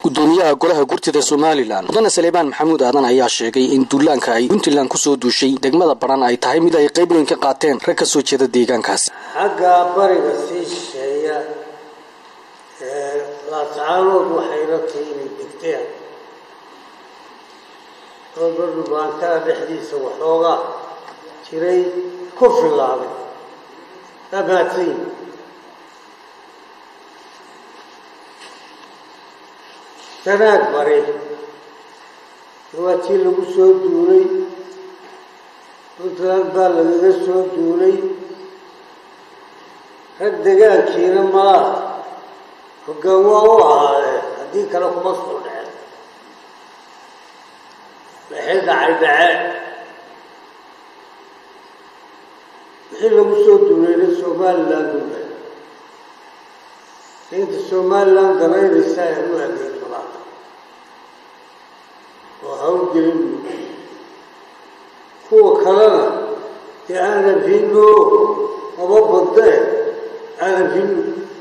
gudoomiyaha golaha gurtida somalilan mudane saleebaan maxamuud aadan ayaa sheegay in duulaanka ay puntland kusoo duushay degmada baran ay tahay mid ay qayb weyn ka qaateen rag ka soo jeeda deegaankaasi xagga bariga sii shisheeya ee laascaanood waxayna tahay inay degteen oo dhubaantaa dhexdiisa waxoogaa jiray ku filaaday amaadsayn sanaag bare waa tii lagu soo duulay puntland baa lagaga soo duulay rag degaankiina malaa hoggaan waa u ahaadee haddii kale kuma soo dhecen waxay dhacay dhaceen wixii lagu soo duulayna somaliland uba inta somaliland danaynaysa ay u adeegto maanta oo hawgelin kuwa kalena dee aanan hino maba badee aanan hino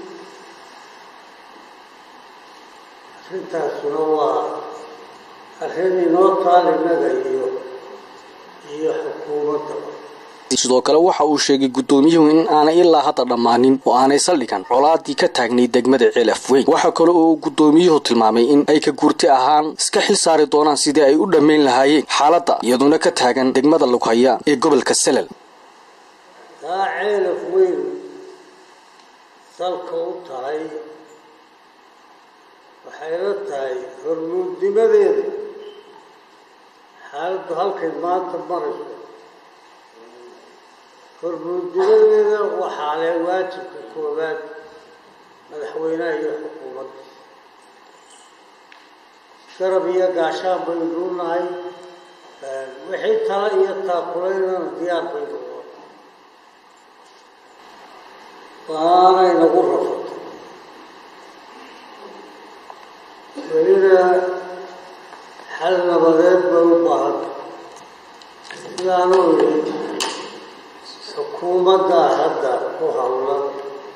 arrintaasuna waa arrin inoo taal innaga iyo iyo xukuumadda sidoo kale waxa uu sheegay gudoomiyuhu in aanay ilaa hadda dhammaanin oo aanay saldhigan colaadii ka taagnay degmada ceelaf weyn waxaa kale oo uu gudoomiyuhu tilmaamay in ay ka guurti ahaan iska xil saari doonaan sidii ay u dhammayn lahaayeen xaaladda iyaduna ka taagan degmada lughaya ee gobolka selal taa ceelaf weyn salka u tahay waxayna tahay hormuudnimadeeda xaaladdu halkay maanta marayso hormuudnimadeeda waxaa leh waajibka koowaad madaxweynaha iyo xukuumadda garab iyo gaashaan baynu u nahay wixii tala iyo taakulaynana diyaar baynu u waanay nagu rafatay welina xal nabadeed bay u baahanta sidaanuu yidhi xukuumaddaa hadda ku hawlan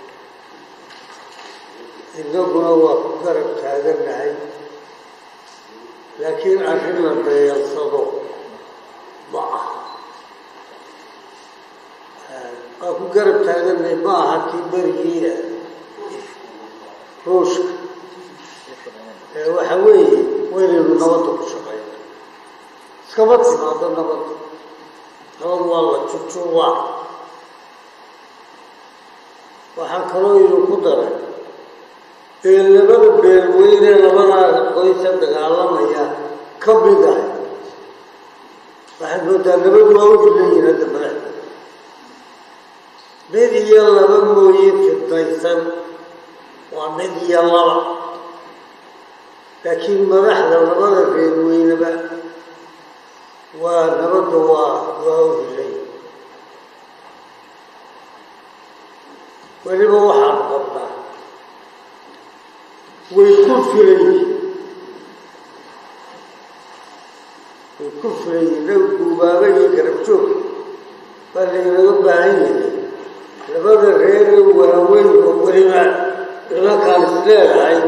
innaguna waa ku garab taagannahay laakiin arrin la dayansado ma aha waa ku garab taagannahay ma aha kii berigiia ruushka waxa weeye waynaynu nabadda ku shaqayna iskama timaado nabadda nabad waa la jujuubaa waxaa kaloo inu ku daray ee labada beelweyne labadaa qoysa dagaalamaya ka mid ah waxaad moodaa nabadu waa u hilayihin hadda madaxda mid iyo laba mooye fidaysan waa mid iyo laba laakiin madaxda labada beelweyneba waa nabadda waa waa u hilay weliba waxaan qabnaa way ku filayiin way ku filayiin naw guubaaba iyo garabjoog baa laynaga baahan yahay labada reere waaweyn oo weliba nimankaan is leedahay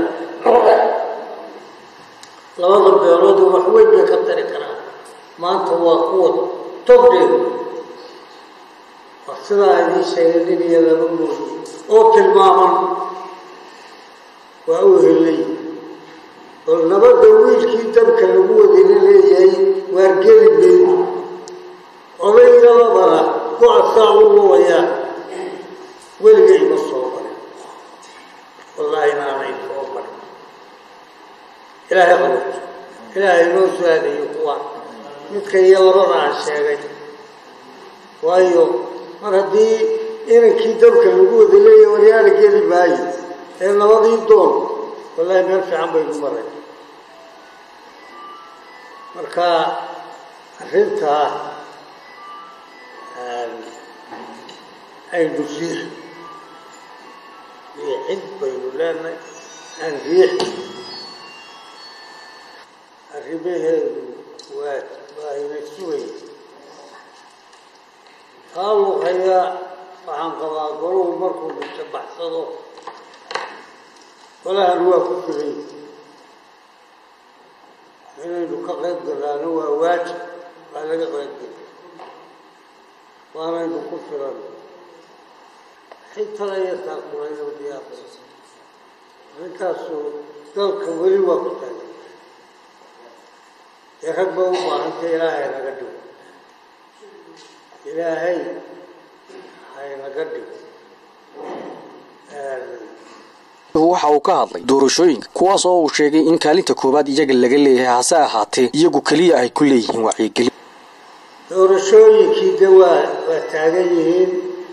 labada beelood wax weyn bay ka tari karaan maanta waa kuwa togdheed waa sidaa idiin sheegay nin iyo laba mooye oo tilmaaman waa u helay oo nabadda wiilkii dabka lagu wadina leeyahay waargeli mayno odayga labana go-asaa u wawayaa weliga ima soo marin wallaahi naanay soo marin ilaahay qabuto ilaahay noo su-aadayo kuwa midka iyo labada aan sheegay waayo mar haddii inankii dabka lagu wada leeyahay waryaala geli maayo ee nabadii doon wallaahi meel fiican baynu maray marka arrintaa aynu riix riixid baynu leenahay aan riix arrimaheedu waa waa ina sugaya taa luqaya waxaan qabaa golahu markuu dhinta baxsado golahan waa ku filay inaynu ka qayb galaano waa waajib waa laga qayb gala waanaynu ku filan xitala yartaa kulayno diyaaqo ninkaasu dalka weli waa ku taagan dee rag ba u baahanta ilaahay naga dhigo ilaahay haynaga dhigo waxa uu ka hadlay doorashooyinka kuwaas oo uu sheegay in kaalinta koowaad iyaga laga leeyahay hase ahaatee iyagu keliya ay ku leeyihiin wacyigelin doorashooyinkii de waa waa taagan yihiin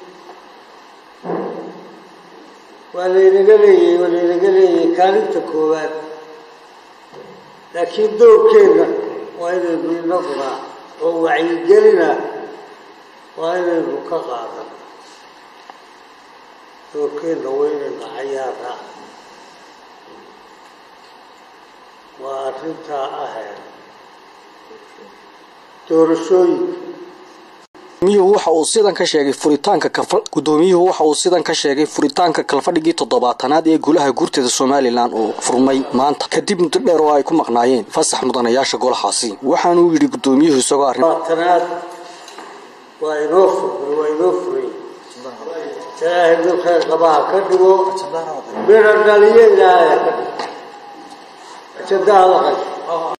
waa laynaga leeyahay waa laynaga leeyahay kaalinta koowaad laakiin doorkeedna waa inaynu inaguna oo wacyigelina waa inaynu ka qaadan doorkeedna waa inaynu cayaaraa waa arrintaa ahee doorashooyinka gudoomiyuhu waxa uu sidan ka sheegay furitaanka gudoomiyuhu waxa uu sidan ka sheegay furitaanka kalfadhigii toddobaatanaad ee golaha guurteeda somalilan oo furmay maanta kadib muddo dheer oo ay ku maqnaayeen fasax mudanayaasha golahaasi waxaanuu yidhi gudoomiyuhu isagoo arrin tanaad waa inoo furmay waa inoo furay ilaahay mid khayr qabaha ka dhigo midha dhaliyo ilaahay ka dhigo jadaha la qasho